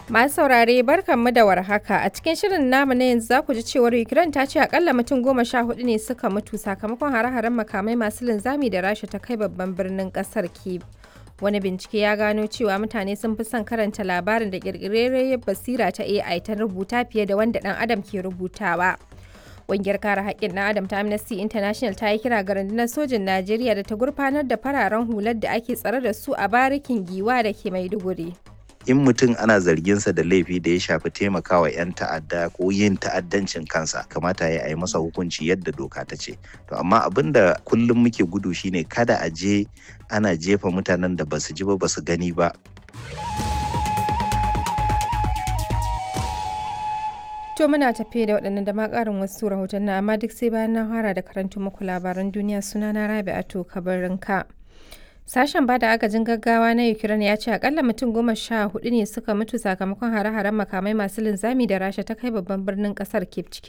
Masu saurare barkanmu da warhaka a cikin shirin namu na yanzu za ku ji cewar Ukraine ta ce akalla mutum goma sha hudu ne suka mutu sakamakon hare-haren makamai masu linzami da Rasha ta kai babban birnin kasar Kyiv. Wani bincike ya gano cewa mutane sun fi son karanta labarin da ƙirƙirarriyar basira ta AI ta rubuta fiye da wanda ɗan adam ke rubutawa. Ƙungiyar kare haƙƙin ɗan adam ta Amnesty International ta yi kira ga rundunar sojin Najeriya da ta gurfanar da fararen hular da ake tsare da su a barikin giwa da ke Maiduguri. in mutum ana zarginsa da laifi da ya shafi taimakawa 'yan ta'adda ko yin ta'addancin kansa kamata ya yi masa hukunci yadda doka ta ce to amma abin da kullum muke gudu shine kada a je ana jefa mutanen da basu ji ba basu gani ba To muna tafe da waɗannan da ma ƙarin wasu rahotanni amma duk sai bayan na fara da karanto muku labaran duniya sunana Rabi'atu Kabarinka. Sashen bada agajin gaggawa na Ukraine ya ce akalla mutum goma sha hudu ne suka mutu sakamakon hare-haren makamai masu linzami da Rasha ta kai babban birnin kasar Kyiv cikin